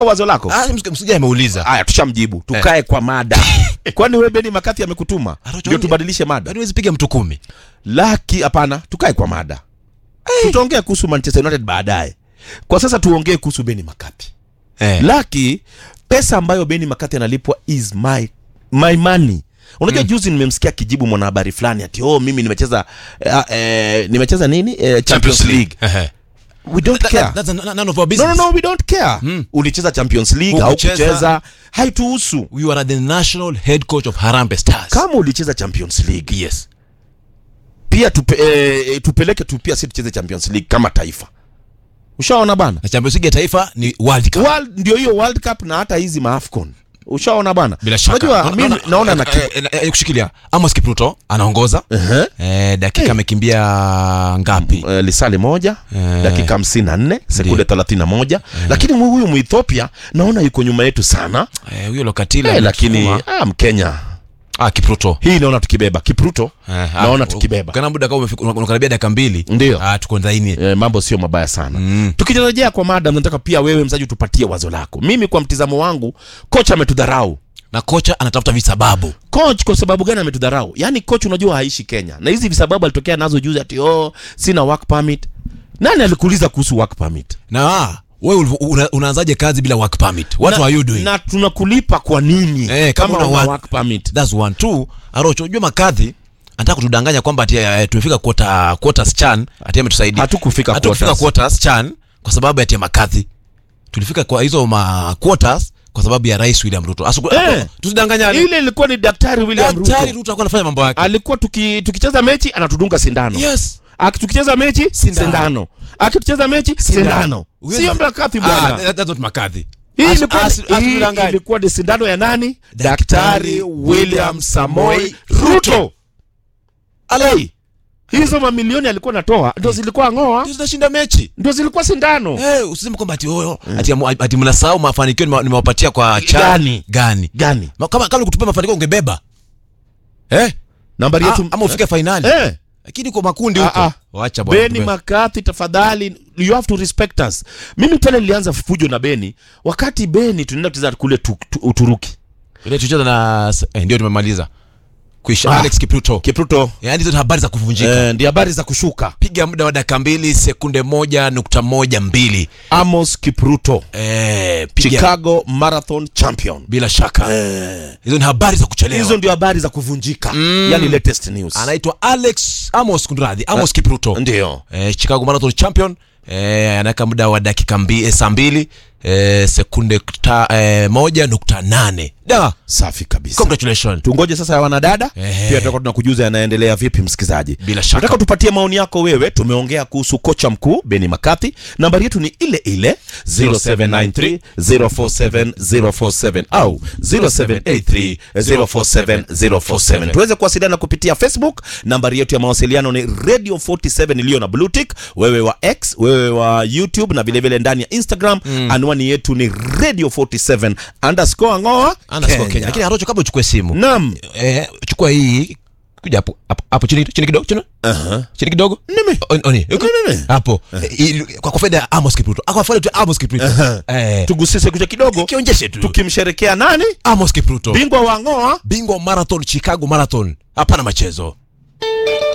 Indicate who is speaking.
Speaker 1: wazo lako
Speaker 2: Ah, msik- msikilizaji ameuliza.
Speaker 1: haya tushamjibu tukae kwa mada kwani wewe beni makathi amekutuma
Speaker 2: Arocho,
Speaker 1: ndio tubadilishe mada
Speaker 2: Yaani huwezi piga mtu kumi.
Speaker 1: laki hapana tukae kwa mada tutaongea kuhusu manchester united baadaye kwa sasa tuongee kuhusu beni makathi
Speaker 2: Eh.
Speaker 1: laki pesa ambayo beni makathi analipwa is my, my money unajua mm. juzi nimemsikia kijibu mwanahabari fulani ati oh mimi nimecheza eh, eh, nimecheza nini eh, champions league
Speaker 2: Ehe.
Speaker 1: we don't
Speaker 2: That-
Speaker 1: care
Speaker 2: that- That's a- none of our
Speaker 1: no,
Speaker 2: business.
Speaker 1: no, no, we don't care
Speaker 2: Mm.
Speaker 1: ulicheza champions league au
Speaker 2: Hukucheza.
Speaker 1: kucheza haituhusu
Speaker 2: You are the national head coach of Harambee Stars.
Speaker 1: kama ulicheza champions league
Speaker 2: Yes.
Speaker 1: pia tupe, eh, tupeleke tu pia si tucheze champions league kama taifa ushaona bana
Speaker 2: Na Champions League ya taifa ni World Cup.
Speaker 1: World, ndio hiyo world cup na hata hizi maafcon ushaona bana
Speaker 2: Bila shaka.
Speaker 1: unajua
Speaker 2: Na-
Speaker 1: mimi
Speaker 2: naona-
Speaker 1: naona na
Speaker 2: eh, eh, eh, kushikilia. Amos Kipruto anaongoza.
Speaker 1: uh-huh.
Speaker 2: Eh, dakika amekimbia ngapi?
Speaker 1: uh, lisali moja
Speaker 2: Eh.
Speaker 1: dakika hamsini na nne sekunde thelathini na moja lakini mu- huyu muethiopia naona yuko nyuma yetu sana
Speaker 2: Eh, huyo Lokatila.
Speaker 1: eh, lakini
Speaker 2: ametuma.
Speaker 1: ah, mkenya
Speaker 2: ah, Kipruto.
Speaker 1: hii naona tukibeba kipruto
Speaker 2: Eh,
Speaker 1: naona
Speaker 2: ah,
Speaker 1: tukibeba
Speaker 2: Kana muda kama umefika- unakaribia dakika mbili.
Speaker 1: Ndio.
Speaker 2: Ah, tuko ndani.
Speaker 1: eh, mambo sio mabaya sana
Speaker 2: Mm.
Speaker 1: tukirejea kwa mada nataka pia wewe mzaji utupatie wazo lako mimi kwa mtizamo wangu kocha ametudharau
Speaker 2: Na kocha anatafuta visababu.
Speaker 1: coach kwa sababu gani ametudharau yaani coach unajua haishi kenya na hizi visababu alitokea nazo juzi ati oh sina work permit nani alikuuliza kuhusu work permit
Speaker 2: Na ah, wewe ulivyo- una, unaanzaje kazi bila work permit? What
Speaker 1: na,
Speaker 2: are you doing?
Speaker 1: na tunakulipa kwa nini
Speaker 2: Eh, kama
Speaker 1: kama
Speaker 2: una
Speaker 1: una
Speaker 2: work-
Speaker 1: work permit
Speaker 2: That's one two. Arocho, unajua makadhi anataka kutudanganya kwamba ati eh, tumefika quarter quarters chan ati ametusaidia.
Speaker 1: hatukufika
Speaker 2: Hatukufika
Speaker 1: quarters.
Speaker 2: quarters chan kwa sababu ati ya makadhi. Tulifika kwa hizo ma quarters kwa sababu ya Rais William Ruto. Asu,
Speaker 1: Eh.
Speaker 2: tusidanganyane.
Speaker 1: ile ilikuwa ni daktari william
Speaker 2: Daktari
Speaker 1: ruto
Speaker 2: Ruto alikuwa anafanya mambo yake.
Speaker 1: alikuwa tuki, tukicheza mechi anatudunga sindano
Speaker 2: Yes.
Speaker 1: Aki- tukicheza mechi
Speaker 2: Sindano.
Speaker 1: sindano akitucheza mechi sindano
Speaker 2: Huwezi-
Speaker 1: sio mlakathi
Speaker 2: Ah,
Speaker 1: bwana
Speaker 2: that- that's not makadhi.
Speaker 1: Hii
Speaker 2: Asu-
Speaker 1: ilikuwa-
Speaker 2: asu-
Speaker 1: hii
Speaker 2: asitudanganye.
Speaker 1: ilikuwa ni sindano ya nani
Speaker 2: Daktari
Speaker 1: daktari william samoi ruto alai hizo mamilioni alikuwa natoa ndo zilikuwa ngoa
Speaker 2: Ndio zinashinda mechi.
Speaker 1: ndo zilikuwa sindano
Speaker 2: Eh, usiseme kwamba ati oyo ati, amu- ati mnasahau mafanikio nime- nimewapatia kwa cha
Speaker 1: Gani?
Speaker 2: gani.
Speaker 1: gani
Speaker 2: Ma- Kama kama kutupia mafanikio ungebeba. Eh?
Speaker 1: nambari
Speaker 2: Ah,
Speaker 1: yetu
Speaker 2: ama ufike finali.
Speaker 1: eh.
Speaker 2: Lakini kwa makundi
Speaker 1: Ah,
Speaker 2: huko.
Speaker 1: ah.
Speaker 2: Wacha bwana.
Speaker 1: beni makathi tafadhali you have to respect us mimi pale nilianza fujo na beni wakati beni tunaenda kucheza kule tu, tu, uturuki
Speaker 2: Ile tucheza na eh, ndio tumemaliza. Kuisha
Speaker 1: Ah.
Speaker 2: Alex Kipruto.
Speaker 1: kipruto
Speaker 2: Yaani hizo ni habari za kuvunjika.
Speaker 1: eh, ndi habari za kushuka
Speaker 2: Piga muda wa dakika mbili sekunde moja nukta moja mbili.
Speaker 1: amos kipruto
Speaker 2: Eh, piga
Speaker 1: chicago marathon champion
Speaker 2: bila shaka. Hizo ni habari za kuchelewa.
Speaker 1: hizo ndio habari za kuvunjika
Speaker 2: Mm.
Speaker 1: yani latest news
Speaker 2: Anaitwa Alex Amos Kundradhi, Amos Kipruto.
Speaker 1: ndio
Speaker 2: eh, Chicago Marathon champion eh, anaweka muda wa dakika mbi, eh, saa mbili eh, sekunde ta, eh, moja nukta nane da
Speaker 1: safi kabisa
Speaker 2: congratulations
Speaker 1: tungoje sasa ya wanadada
Speaker 2: Ehe.
Speaker 1: pia tutakuwa tunakujuza yanaendelea vipi msikizaji
Speaker 2: Bila shaka.
Speaker 1: nataka tupatie maoni yako wewe tumeongea kuhusu kocha mkuu beni makathi nambari yetu ni ile ile 0793 047 047 au 0783 047 047 tuweze kuwasiliana kupitia facebook nambari yetu ya mawasiliano ni radio 47 iliyo na blue tick wewe wa x wewe wa youtube na vilevile ndani ya instagram anwani yetu ni radio 47 underscore ngoa
Speaker 2: Underscore Kenya. Lakini Harocho, kabla uchukue simu
Speaker 1: nam
Speaker 2: eh, chukua hii kuja hapo hapo- hapo chini chini kidogo chini
Speaker 1: Aha.
Speaker 2: chini kidogo
Speaker 1: Nime.
Speaker 2: On- oni.
Speaker 1: Nime.
Speaker 2: hapo Eh, ili- kwa kwa faida ya Amos Kipruto kwa faida tu ya Amos Kipruto eh
Speaker 1: tugusise kucha kidogo
Speaker 2: kionyeshe tu
Speaker 1: tukimsherekea nani
Speaker 2: Amos Kipruto
Speaker 1: bingwa wa ngoa
Speaker 2: bingwa wa marathon Chicago Marathon hapana machezo